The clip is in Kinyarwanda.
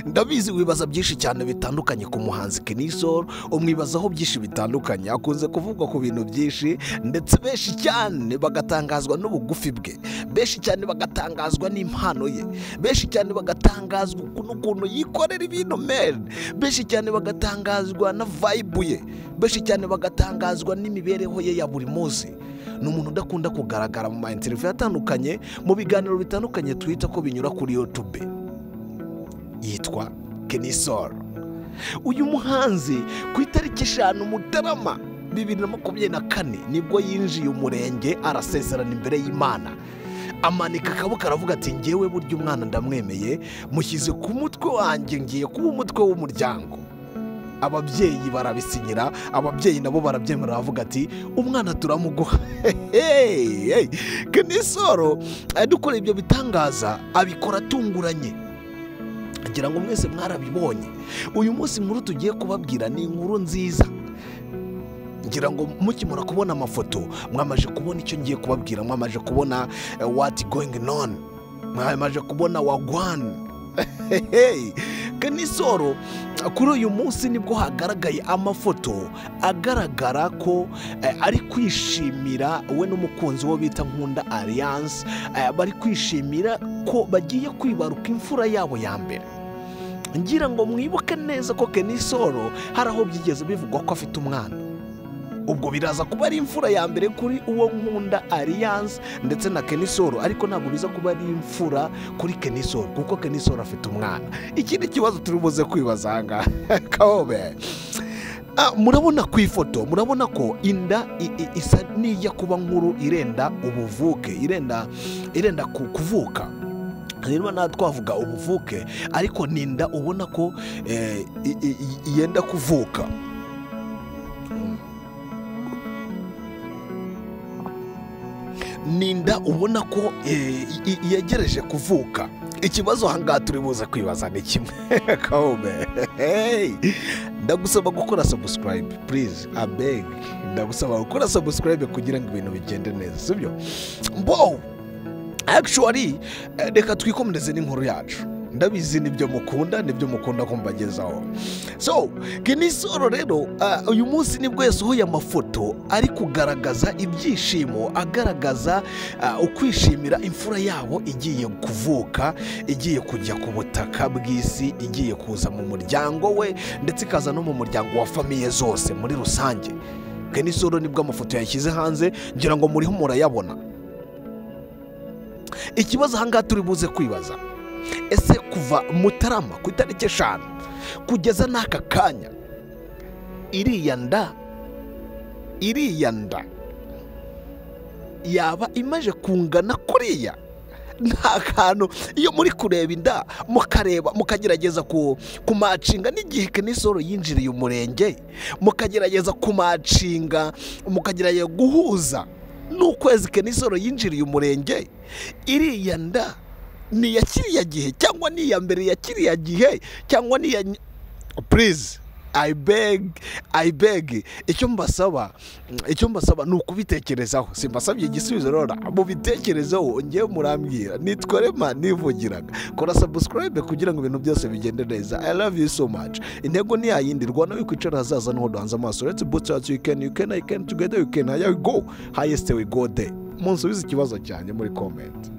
ndabizi wibaza byinshi cyane bitandukanye ku muhanzi kenisoro umwibazaho byinshi bitandukanye akunze kuvugwa ku bintu byinshi ndetse benshi cyane bagatangazwa n'ubugufi bwe benshi cyane bagatangazwa n'impano ye benshi cyane bagatangazwa n'ukuntu yikorera ibintu meni benshi cyane bagatangazwa na vayibu ye benshi cyane bagatangazwa n'imibereho ye ya buri munsi ni umuntu udakunda kugaragara mu ma interiviyu atandukanye mu biganiro bitandukanye twita ko binyura kuri yutube yitwa kenisoro uyu muhanzi ku itariki eshanu mutarama bibiri na makumyabiri na kane nibwo yinjiye umurenge arasezerana imbere y'imana amanika akaboko aravuga ati ngewe burya umwana ndamwemeye mushyize ku mutwe wanjye ngiye kuba umutwe w'umuryango ababyeyi barabisinyira ababyeyi nabo barabyemera baravuga ati umwana turamuguha kenisoro dukora ibyo bitangaza abikora atunguranye ngira ngo mwese mwarabibonye uyu munsi inkuru tugiye kubabwira ni inkuru nziza ngira ngo mukimara kubona amafoto mwamaje kubona icyo ngiye kubabwira mwamaje kubona wati goyingi none mwamaje kubona wagwani kenisoro kuri uyu munsi nibwo hagaragaye amafoto agaragara ko ari kwishimira we n'umukunzi we bita nkunda aliyanse bari kwishimira ko bagiye kwibaruka imfura yabo ya mbere ngira ngo mwibuke neza ko kenisoro hari aho byigeze bivugwa ko afite umwana ubwo biraza kuba ari imfura ya mbere kuri uwo nkunda aliyanse ndetse na kenisoro ariko ntabwo biza kuba ari imfura kuri kenisoro kuko kenisoro afite umwana ikindi kibazo turi buze kwibaza aha ngaha kawobe murabona ku ifoto murabona ko inda isa n'ijya kuba nkuru irenda ubuvuke irenda irenda kuvuka rero nta twavuga ubuvuke ariko n'inda ubona ko yenda kuvuka n'inda ubona ko yegereje kuvuka ikibazo ahangaha turi buze kwibaza ni kimwe ndagusaba gukora sabusikarayibe purize abeg ndagusaba gukora sabusikarayibe kugira ngo ibintu bigende neza sibyo mbo akishuwari reka twikomereze n'inkuru yacu ndabizi nibyo mukunda nibyo mukunda kumbagezaho so kenisoro rero uyu munsi nibwo yasohoye amafoto ari kugaragaza ibyishimo agaragaza ukwishimira imfura yabo igiye kuvuka igiye kujya ku butaka bw'isi igiye kuza mu muryango we ndetse ikaza no mu muryango wa famiye zose muri rusange kenisoro nibwo amafoto yashyize hanze ngira ngo muriho murayabona ikibazo ahangaha turi buze kwibaza ese kuva mutarama ku itariki eshanu kugeza n'aka kanya iriya nda iriya nda yaba imaze kungana kuriya nta kantu iyo muri kureba inda mukareba mukagerageza kumacinga n'igihe kenisoro yinjiriye umurenge mukagerageza kumacinga mukagerageza guhuza n'ukwezi kenisoro yinjiriye umurenge iriya nda ni iya kiriya gihe cyangwa ni iya mbere ya kiriya gihe cyangwa ni iya purize ayibegi icyo mbasaba icyo mbasaba ni ukubitekerezaho simbasabye igisubizo rora mubitekerezeho ngewe murambwira nitwa rema nivugiraga kora sabusikarayibe kugira ngo ibintu byose bigende neza i love you so much intego ni yayindi rwanda wikwicara hazaza niho duhanze amaso uretse butse wacu wikeni wikeni ayikeni tugede wikeni hayawigo hayesite wigode munsubize ikibazo cyanjye muri komenti